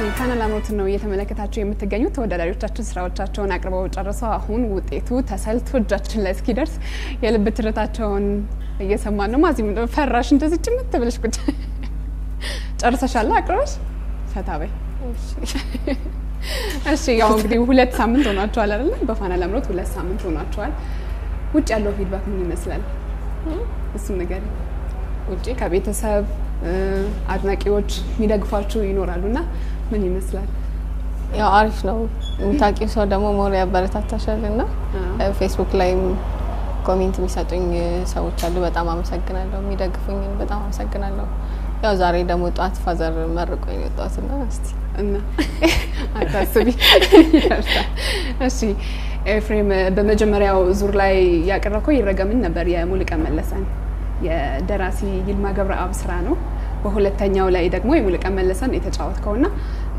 ፋና ላምሮትን ነው እየተመለከታችሁ የምትገኙት። ተወዳዳሪዎቻችን ስራዎቻቸውን አቅርበው ጨርሰው አሁን ውጤቱ ተሰልቶ እጃችን ላይ እስኪደርስ የልብ ትርታቸውን እየሰማን ነው። ማዚ ፈራሽ እንደዚህ ጭምት ብለሽ ቁጭ ጨርሰሻል አቅርበሽ ፈታ በይ። እሺ ያው እንግዲህ ሁለት ሳምንት ሆኗቸዋል አይደለ? በፋና ላምሮት ሁለት ሳምንት ሆኗቸዋል። ውጭ ያለው ፊድባክ ምን ይመስላል? እሱም ነገር ውጭ ከቤተሰብ አድናቂዎች የሚደግፏችሁ ይኖራሉ እና ምን ይመስላል? ያው አሪፍ ነው። የምታውቂው ሰው ደግሞ ሞር ያበረታታሻል እና ፌስቡክ ላይም ኮሜንት የሚሰጡኝ ሰዎች አሉ። በጣም አመሰግናለሁ። የሚደግፉኝ በጣም አመሰግናለሁ። ያው ዛሬ ደግሞ ጠዋት ፋዘር መርቆኝ ነው የወጣሁት እና እስቲ እና አታስቢ። እሺ ኤፍሬም፣ በመጀመሪያው ዙር ላይ ያቀረብከው ይረገምን ነበር የሙሉቀን መለሰን የደራሲ ይልማ ገብረአብ ስራ ነው። በሁለተኛው ላይ ደግሞ የሙሉቀን መለሰን የተጫወትከው ና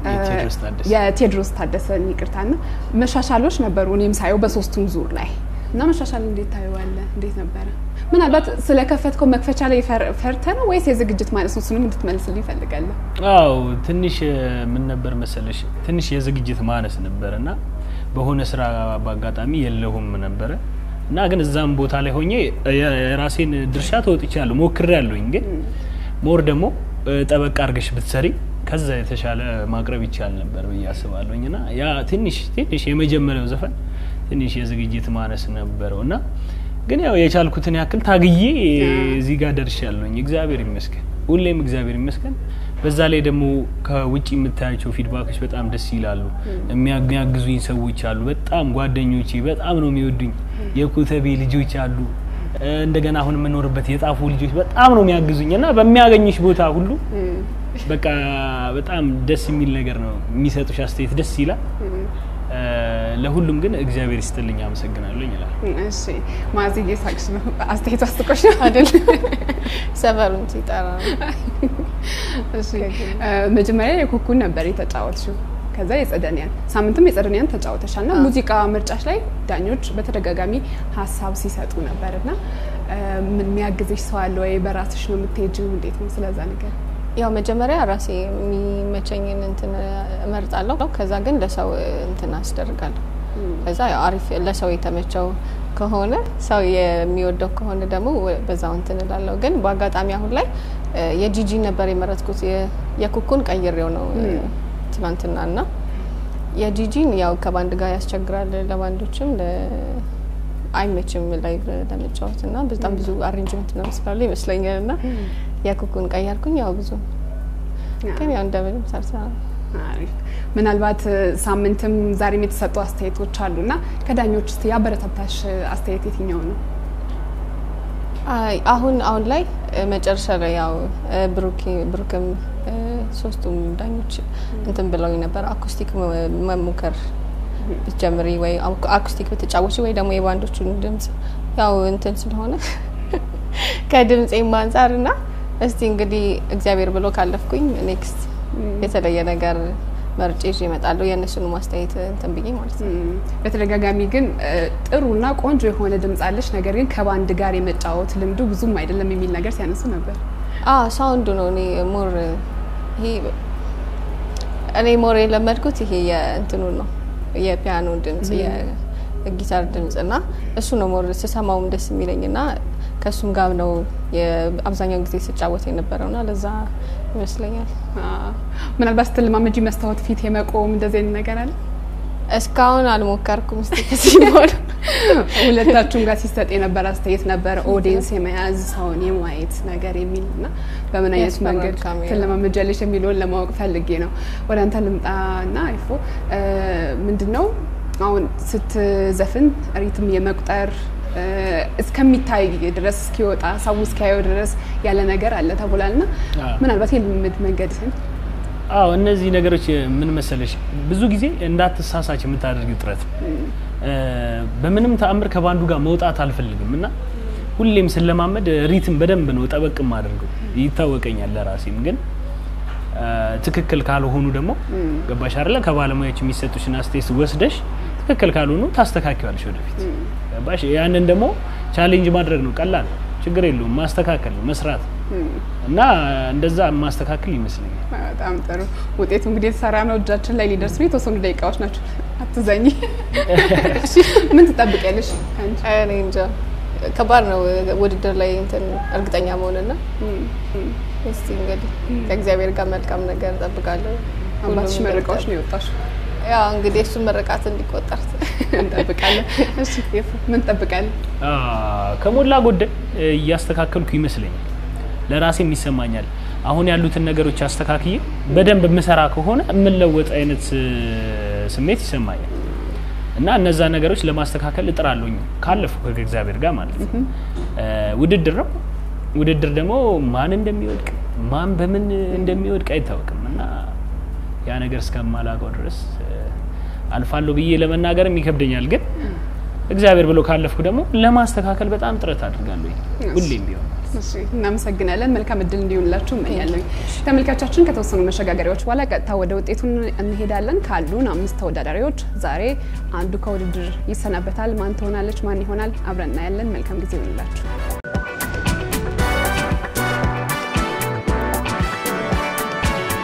የቴዎድሮስ ታደሰን ይቅርታና መሻሻሎች ነበሩ እኔም ሳየው በሶስቱም ዙር ላይ እና መሻሻል እንዴት ታየዋለህ? እንዴት ነበረ? ምናልባት ስለከፈትከው መክፈቻ ላይ ፈርተ ነው ወይስ የዝግጅት ማለት ነው? እሱንም እንድትመልስልኝ እፈልጋለሁ። አዎ ትንሽ ምን ነበር መሰለሽ፣ ትንሽ የዝግጅት ማነስ ነበረ እና በሆነ ስራ በአጋጣሚ የለሁም ነበረ እና ግን እዛም ቦታ ላይ ሆኜ የራሴን ድርሻ ተወጥቻለሁ፣ ሞክሬያለሁኝ። ግን ሞር ደግሞ ጠበቅ አድርገሽ ብትሰሪ ከዛ የተሻለ ማቅረብ ይቻል ነበር ብዬ አስባለሁኝ እና ያ ትንሽ ትንሽ የመጀመሪያው ዘፈን ትንሽ የዝግጅት ማነስ ነበረው እና ግን ያው የቻልኩትን ያክል ታግዬ እዚህ ጋር ደርሻለሁኝ። እግዚአብሔር ይመስገን፣ ሁሌም እግዚአብሔር ይመስገን። በዛ ላይ ደግሞ ከውጭ የምታያቸው ፊድባኮች በጣም ደስ ይላሉ። የሚያግዙኝ ሰዎች አሉ። በጣም ጓደኞቼ በጣም ነው የሚወዱኝ። የኮተቤ ልጆች አሉ። እንደገና አሁን የምኖርበት የጣፉ ልጆች በጣም ነው የሚያግዙኝ እና በሚያገኙሽ ቦታ ሁሉ በቃ በጣም ደስ የሚል ነገር ነው የሚሰጡሽ አስተያየት ደስ ይላል። ለሁሉም ግን እግዚአብሔር ይስጥልኝ አመሰግናለሁ ይላል። እሺ ማዝዬ ሳቅሽ ነው አስተያየቱ አስቆሽ ነው አይደል? ሰፈሩን ሲጠራ እሺ መጀመሪያ የኩኩን ነበር የተጫወትሽው። ከዛ የጸደኒያን ሳምንትም የጸደኒያን ተጫወተሻል እና ሙዚቃ ምርጫሽ ላይ ዳኞች በተደጋጋሚ ሀሳብ ሲሰጡ ነበር እና የሚያግዝሽ ሰው አለ ወይ? በራስሽ ነው የምትሄጂው? እንዴት ነው ስለዛ ነገር? ያው መጀመሪያ ራሴ የሚመቸኝን እንትን እመርጣለሁ። ከዛ ግን ለሰው እንትን አስደርጋለሁ። ከዛ ያው አሪፍ ለሰው የተመቸው ከሆነ ሰው የሚወደው ከሆነ ደግሞ በዛው እንትን እላለሁ። ግን በአጋጣሚ አሁን ላይ የጂጂ ነበር የመረጥኩት። የኩኩን ቀይሬው ነው ትናንትና እና የጂጂን ያው ከባንድ ጋር ያስቸግራል፣ ለባንዶችም አይመችም ላይ ለመጫወት እና በጣም ብዙ አሬንጅመንት ነው ስላሉ ይመስለኛል እና የኩኩን ቀየርኩኝ። ያው ብዙ ግን ያው እንደምንም ሰርታ ምናልባት ሳምንትም ዛሬም የተሰጡ አስተያየቶች አሉና ከዳኞች ውስጥ ያበረታታሽ አስተያየት የትኛው ነው? አሁን አሁን ላይ መጨረሻ ላይ ያው ብሩክም ሶስቱም ዳኞች እንትን ብለውኝ ነበር አኩስቲክ መሞከር ብትጀምሪ ወይ አኩስቲክ ብትጫወች ወይ ደግሞ የባንዶቹን ድምጽ ያው እንትን ስለሆነ ከድምፄም አንጻር እና እስቲ እንግዲህ እግዚአብሔር ብሎ ካለፍኩኝ ኔክስት የተለየ ነገር መርጬ ይዤ እመጣለሁ። የእነሱን ማስተያየት እንትን ብዬ ማለት ነው። በተደጋጋሚ ግን ጥሩና ቆንጆ የሆነ ድምጽ አለሽ፣ ነገር ግን ከባንድ ጋር የመጫወት ልምዱ ብዙም አይደለም የሚል ነገር ሲያነሱ ነበር። ሳውንዱ ነው እኔ ሞር ይሄ እኔ ሞር የለመድኩት ይሄ የእንትኑ ነው የፒያኖ ድምጽ የጊታር ድምጽ እና እሱ ነው ሞር ስሰማውም ደስ የሚለኝ እና ከእሱም ጋር ነው አብዛኛውን ጊዜ ስጫወት የነበረው ና ለዛ ይመስለኛል። ምናልባት ስትለማመጂ መስታወት ፊት የመቆም እንደዚህ አይነት ነገር አለ? እስካሁን አልሞከርኩም። ስ ከዚህ በኋላ ሁለታችሁም ጋር ሲሰጥ የነበረ አስተያየት ነበረ ኦዲየንስ የመያዝ ሰውን የማየት ነገር የሚል እና በምን አይነት መንገድ ትለማመጃለሽ የሚለውን ለማወቅ ፈልጌ ነው። ወደ አንተ ልምጣ ና አይፎ ምንድን ነው አሁን ስትዘፍን ሪትም የመቁጠር እስከሚታይ ድረስ እስኪወጣ ሰው እስኪያየው ድረስ ያለ ነገር አለ ተብሏል ና ምናልባት የልምድ መንገድህን አዎ እነዚህ ነገሮች ምን መሰለሽ፣ ብዙ ጊዜ እንዳትሳሳች የምታደርጊው ጥረት በምንም ተአምር ከባንዱ ጋር መውጣት አልፈልግም እና ሁሌም ስለማመድ ሪትም በደንብ ነው ጠበቅም አድርገው ይታወቀኛል። ለራሴም ግን ትክክል ካልሆኑ ደግሞ ገባሽ አይደለ? ከባለሙያዎች የሚሰጡሽን አስተያየት ወስደሽ ትክክል ካልሆኑ ታስተካክያለሽ ወደፊት ገባሽ? ያንን ደግሞ ቻሌንጅ ማድረግ ነው። ቀላል ችግር የለውም። ማስተካከል ነው መስራት እና እንደዛ የማስተካከል ይመስለኛል። በጣም ጥሩ ውጤቱ እንግዲህ የተሰራ ነው፣ እጃችን ላይ ሊደርስ ነው። የተወሰኑ ደቂቃዎች ናቸው። አትዘኝ። እሺ፣ ምን ትጠብቂያለሽ ከአንቺ? እኔ እንጃ ከባድ ነው ውድድር ላይ እንትን እርግጠኛ መሆንና እስቲ እንግዲህ ከእግዚአብሔር ጋር መልካም ነገር እጠብቃለሁ። አባትሽ ሁሉም መርቃዎች ይገልጻል። ነው የወጣሽው። ያው እንግዲህ እሱን መረቃት እንዲቆጠር እንጠብቃለን። እሺ፣ ኤፉ ምን ትጠብቃለህ? አ፣ ከሞላ ጎደል እ፣ እያስተካከልኩ ይመስለኛል። ለራሴም ይሰማኛል። አሁን ያሉትን ነገሮች አስተካክዬ በደንብ የምሰራ ከሆነ የምለወጥ አይነት እ፣ ስሜት ይሰማኛል እና እነዛ ነገሮች ለማስተካከል እጥራለሁኝ ካለፉ ከእግዚአብሔር ጋር ማለት ነው። እ፣ ውድድር ነው። ውድድር ደግሞ ማን እንደሚወድቅ ማን በምን እንደሚወድቅ አይታወቅም እና ያ ነገር እስከማላውቀው ድረስ እ፣ አልፋለሁ ብዬ ለመናገርም ይከብደኛል ግን እግዚአብሔር ብሎ ካለፍኩ ደግሞ ለማስተካከል በጣም ጥረት አድርጋለሁ ሁሌም ቢሆን። እሺ፣ እናመሰግናለን። መልካም እድል እንዲሆንላችሁ እመኛለሁ። ተመልካቻችን ከተወሰኑ መሸጋገሪያዎች በኋላ ቀጥታ ወደ ውጤቱ እንሄዳለን። ካሉን አምስት ተወዳዳሪዎች ዛሬ አንዱ ከውድድር ይሰናበታል። ማን ትሆናለች? ማን ይሆናል? አብረን እናያለን። መልካም ጊዜ ይሆንላችሁ።